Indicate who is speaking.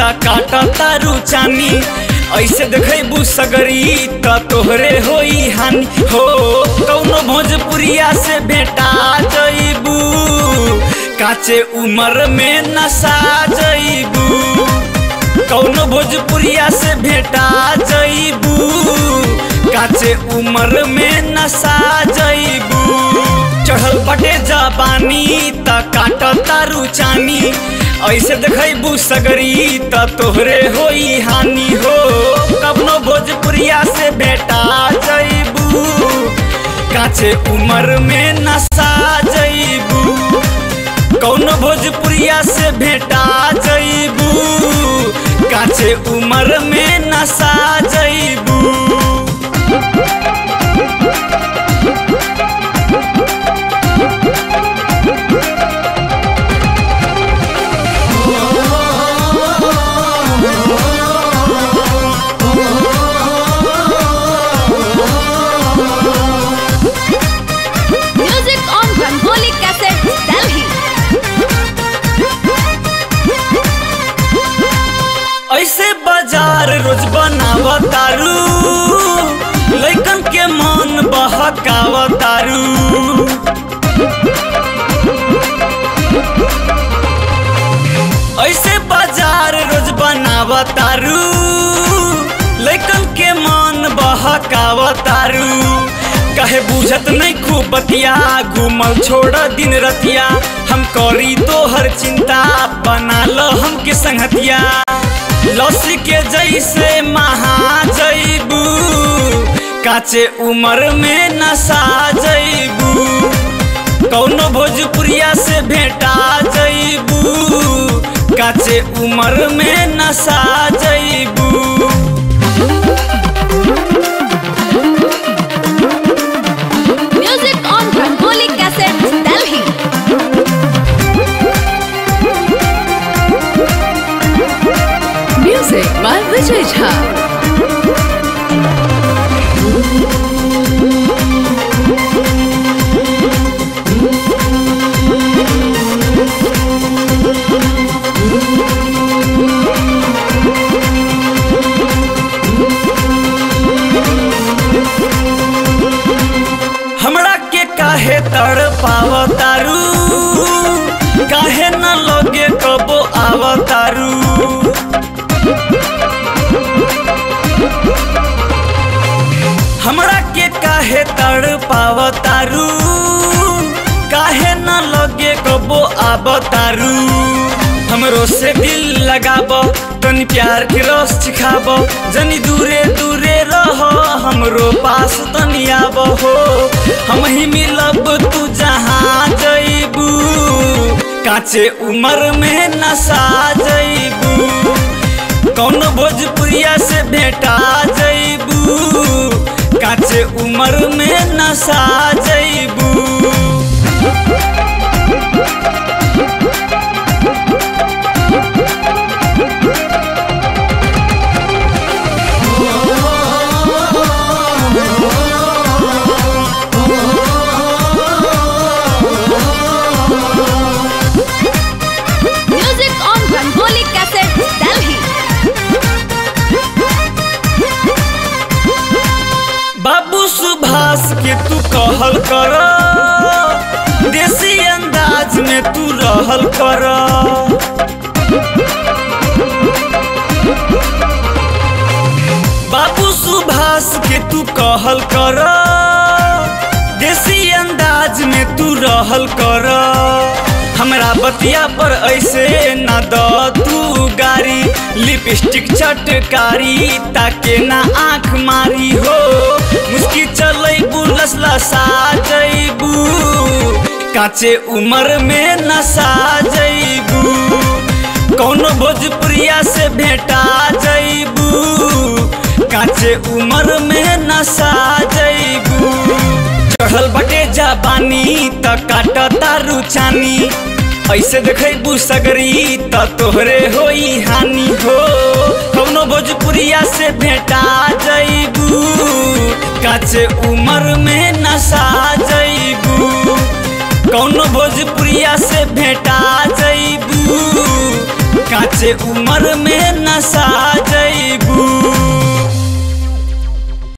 Speaker 1: त काट तारू चानी ऐसे देखेबू सगरी त तोहरे होई हानि हो कौनो भोजपुरिया से भेटा जईबू काचे उम्र में नशा जईबू कौनो भोजपुरिया से भेटा जईबू काचे उम्र में नशा जईबू चढ़ल बटे जबानी त काट तारू चानी ऐसे देखेबू सगरी त तोहरे होई हानि हो कवनो भोजपुरिया से भेटा जईबू काचे उम्र में नशा जईबू कौनो भोजपुरिया से भेटा जईबू काचे उम्र में नशा जईबू
Speaker 2: Music on Rangoli Cassette, Delhi.
Speaker 1: ऐसे बाजार रोज बनावतारू लैकन के मन बहकावतारू ऐसे बाजार रोज बनावतारू लैकन के मन बहकावतारू कहे बुझत नहीं खूब बतिया घूमल छोड़ दिन रतिया हम करी तो हर चिंता बना लो हमके संगतिया लस के जैसे महा जईबू काचे उम्र में नशा जईबू कौनो भोजपुरिया से भेटा जईबू काचे उम्र में नशा जईबू
Speaker 2: Music on Rangoli Cassette, Delhi.
Speaker 3: Music by Vijay Jha.
Speaker 1: हमरा के काहे तड़ पावतारू काहे न लगे कबो आवतारू हमरा के काहे तड़ पावतारू काहे न लगे कबो आवतारू हमरो से दिल लगाब तनी प्यार के रस चिखाब जनी दूरे दूरे रह हमरो पास तनी आब हो हम ही मिलब तू जहाँ जईबू काचे उम्र में नशा जईबू कौनो भोजपुरिया से भेटा जईबू काचे उम्र में नशा जईबू
Speaker 2: Music on Rangoli Cassette, Delhi.
Speaker 1: बाबू सुभाष के तू कहल कर देसी अंदाज में तू रहल कर बाबू सुभाष के तू कहल कर देसी अंदाज में तू रहल कर हमरा बतिया पर ऐसे ना द तू गारी लिपस्टिक चटकारी ताके ना आँख मारी हो मुस्की चलैबू लसलसा जैबू काचे उम्र में नशा जैबू कौनो भोजपुरिया से भेटा जैबू काचे उम्र में नशा जैबू चढ़ल बटे जाबानी त काट तारू चानी ऐसे देखेबू सगरी त तोहरे होई हानि हो कौनो भोजपुरिया से भेटा जैबू काचे उम्र में नशा जैबू कौनो भोजपुरिया से भेटा जैबू काचे उम्र में नसा जैबू